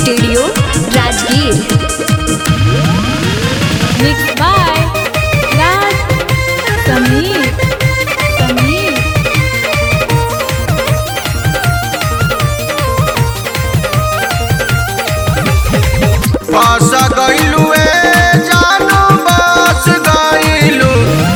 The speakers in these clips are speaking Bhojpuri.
Studio Rajgir Mixed by Raj Sameer. Sameer. बस गईलू ए जानू बस गईलू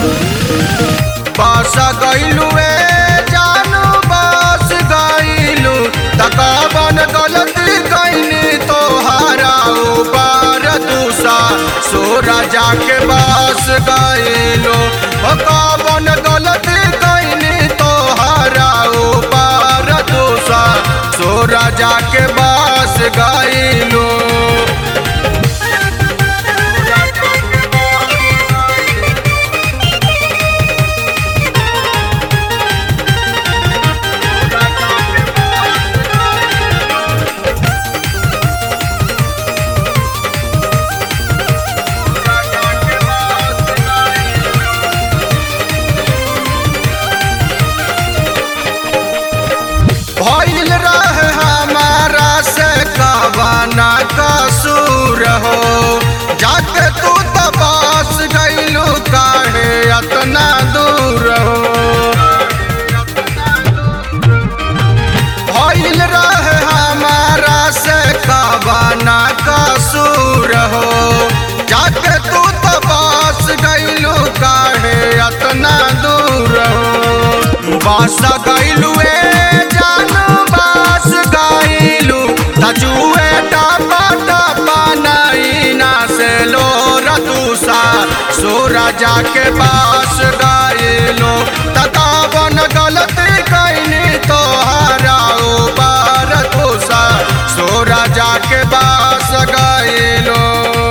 बस गईलू ए जानू बस गईलू तकावन गलती कईनी तोहारा ऊपर दूसा सोरा जाके बस गईलू तकावन गलती कईनी तोहारा ऊपर दूसा सोरा जाके बस गईलू भइल रहे हमारा से कबाना कसूर हो जाके तू तबास गईलू काहे अतना दूर हो भइल रहे हमारा से कबाना कसूर हो जाके तू तबास गईलू काहे अतना दूर हो बास गईलू ए जानू बास गईलू तजुए टपा टपा नैना से लो रतुसा सोरा जाके बास गईलू ततावन गलती कैनी तोहारा ऊपर तुसा सोरा जाके बास गईलू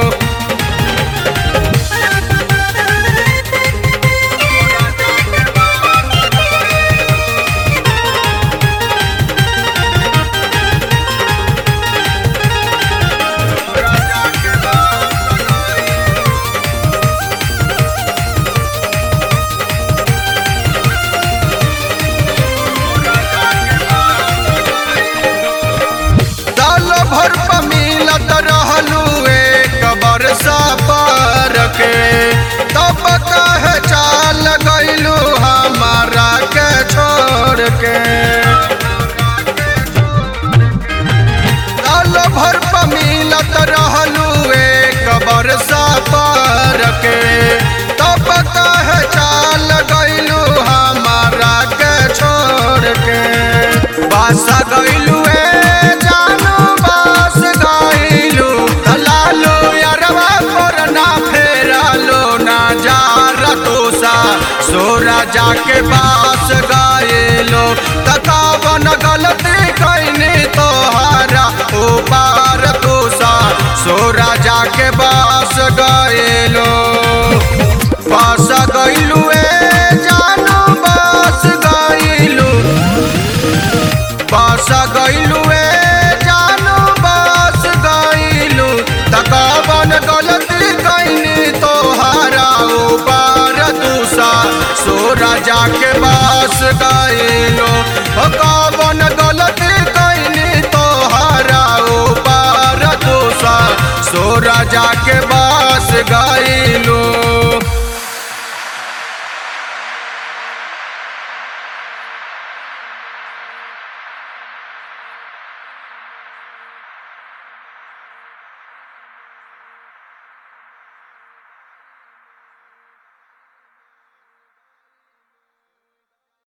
साल भर पर मिलत रहलू एक बरसा पर के तब कहे चाल गईलू हमारा के छोड़ के साल भर पर मिलत रहलू एक बरसा पर के तब कहे चाल गईलू हमारा के छोड़ के बास गईलू ए जानू बास गईलू दलालो यारवा पर ना फेरालो ना जा रतोसा सोरा जाके बास गईलो तकावन गलती कैनी तोहारा ओ पार तोसा सोरा जाके बास गईलो बास गईलू ए जानू बास गईलू बास गईलू ए जानू बास गईलू तकावन गलती कैनी तोहारा ऊपर दूसा सोरा जाके बास गईलू तकावन गलती कैनी तोहारा ऊपर दूसा सोरा जाके बास गईलू